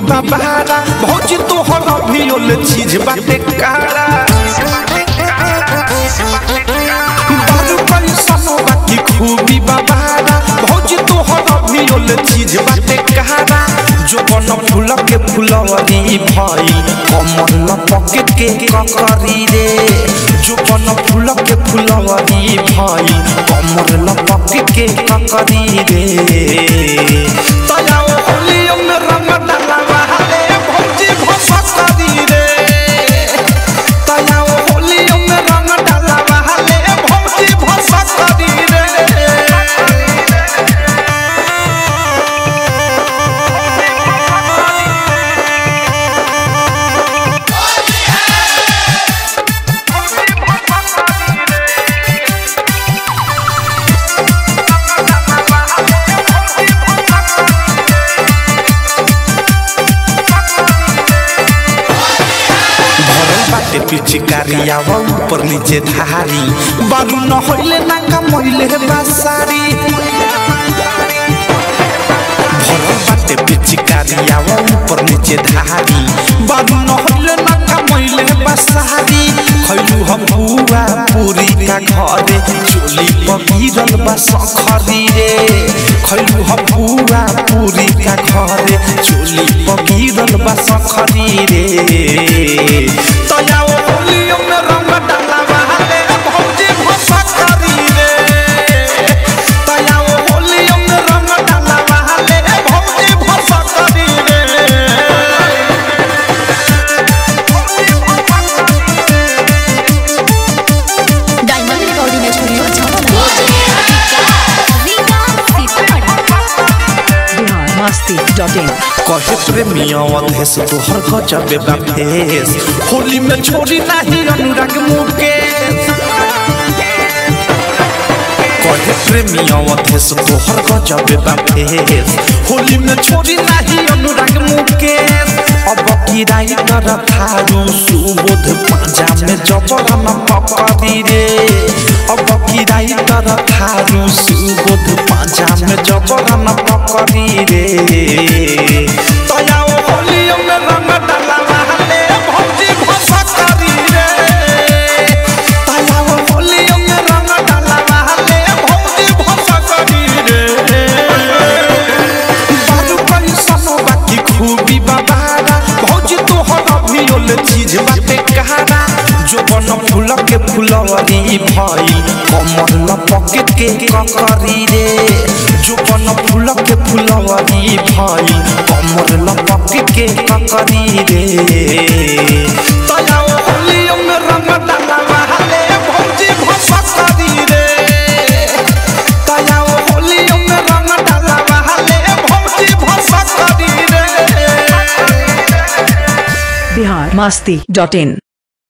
बाबारा भौजी तोहर अभियोल चीज बाटे कारा बारू पैसनो बाकी खूबी बाबारा भौजी तोहर अभियोल चीज बाटे कारा जो बन फूल के फुलवरी भइल कमल लपके के ककरी रे जो बन फूल के फुलवरी भइल कमल लपके के ककरी रे तयाओ होलियो में रंग डालवा रे भौजी भसकरी रे तयाओ होलियो में रंग डालवा रे भौजी भसकरी रे भरल बाटे पिचकारी आवा ऊपर नीचे धारी बारू न होइले ना कमैले बासारी भरल बाटे पिचकारी आवा ऊपर नीचे धारी बारू न होइले ना कमैले बासारी खैलू हम बुआ पूरी का घरे चोली पगीरल बा सखरी रे खैलू हम बुआ पूरी का घरे चोली पगीरल बा सखरी रे तयाओ होलियो में रंग डालवा रे भौजी भसकरी रे तयाओ होलियो में रंग डालवा रे भौजी भसकरी रे डायमंड रिकॉर्डिंग स्टूडियो छावला बिहार मस्ती डॉट इन कहे प्रेमिया अधेस तोहर गजबे बा फेस होली में छोड़ी नाही अनुराग मुकेश कहे प्रेमिया अधेस तोहर गजबे बा फेस होली में छोड़ी नाही अनुराग मुकेश अब की राइटर थारू सुबोध पांजा में जबरा न पकड़ी रे अब की राइटर थारू सुबोध पांजा में जबरा न पकड़ी रे तयाओ होलियो में रंग डालवा रे भौजी भसकरी रे तयाओ होलियो में रंग डालवा रे भौजी भसकरी रे बारू पैसनो बाकी खूबी बाबारा भौजी तोहर अभियोल चीज बाटे कहारा जो बन फूल के फुलवरी भइल कमल लपके के ककरी रे जो बन फूल के फुलवरी भइल कमल लपके के ककरी रे तयाओ होलियो में रंग डालवा रे भौजी भसकरी रे तयाओ होलियो में रंग डालवा रे भौजी भसकरी रे बिहार मस्ती डॉट इन